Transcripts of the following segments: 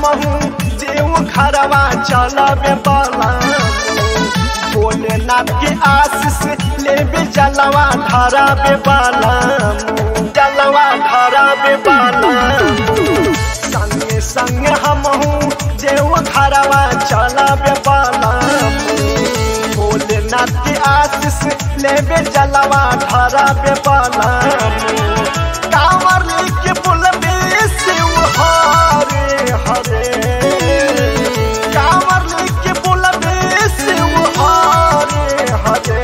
हमहू देव खरवा चलबे बला भोलेनाथ के आशीष लेबे जलवा धराबे बाला जलवा धराबे बाला संगे संगे हमहू देव खरवा चलबे बाला भोलेनाथ के आशीष लेबे जलवा धराबे बाला कांवर लेके बोलबे शिव हरे हरे कांवर लेके बोलबे शिव हरे हरे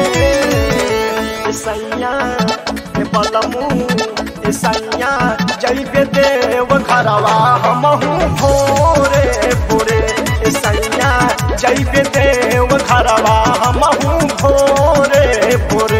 सैया बलमू सैया जैबे देव घरवा हमहू भोरे भोरे सैया जैबे देव घरवा हमहू भोरे भोरे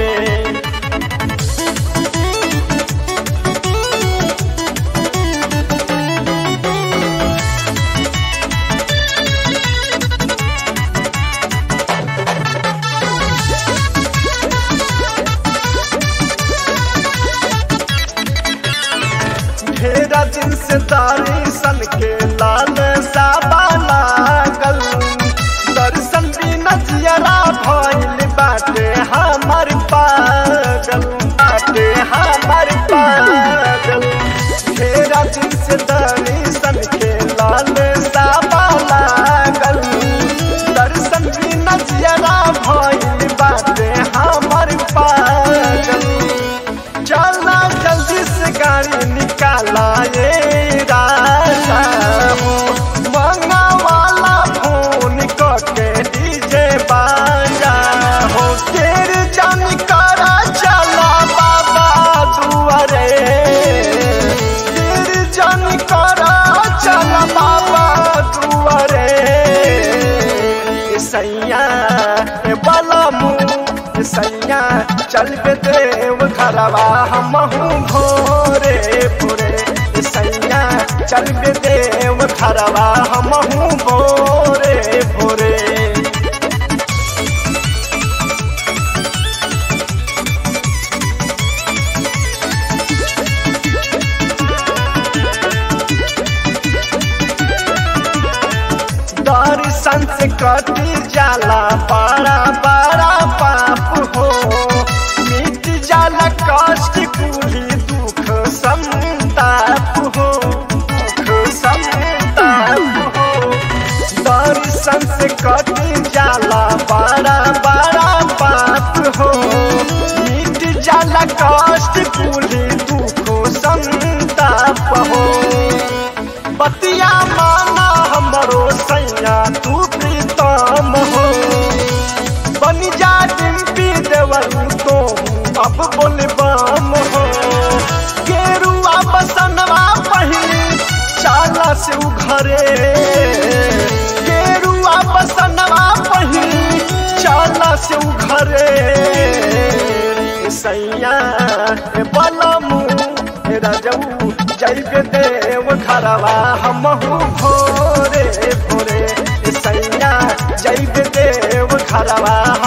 ढेरा दिन से तारी सन के लाल साबा लागल दर्शन भी नजियरा भइल बाटे हमर पागल बाटे हमर पागल ढेरा दिन से तारी सन के लाल साबा लागल दर्शन भी नजियरा भइल बाटे हमर पागल चला जल्दी से गाड़ी निकाला ये राजा हो मंगा वाला फोन करके डीजे बाजा हो तेरे जान करा चला बाबा दुआरे तेरे जान करा चला बाबा दुआरे सैया बलमू सैया चल पे देव घरवा हमहू भोरे भोरे सैया चल पे देव घरवा हमहू भोरे भोरे दर्शन से कटी जाला बड़ा बड़ा पाप हो मिट जाला कष्ट कुली दुख संताप हो दुख संताप हो दर्शन से कटी जाला बड़ा बड़ा पाप हो मिट जाला कष्ट कुली दुख संताप हो बतिया माना हमरो सैया तू प्रीतम हो बन जा डिम्पी देवल तो अब बोलबम हो गेरुआ बसनवा पहिली चाला से उघरे गेरुआ बसनवा पहिली चाला से उघरे सैया बलमू राजऊ जैबे देव घरवा हमहू भोरे भोरे सैया जैबे देव घरवा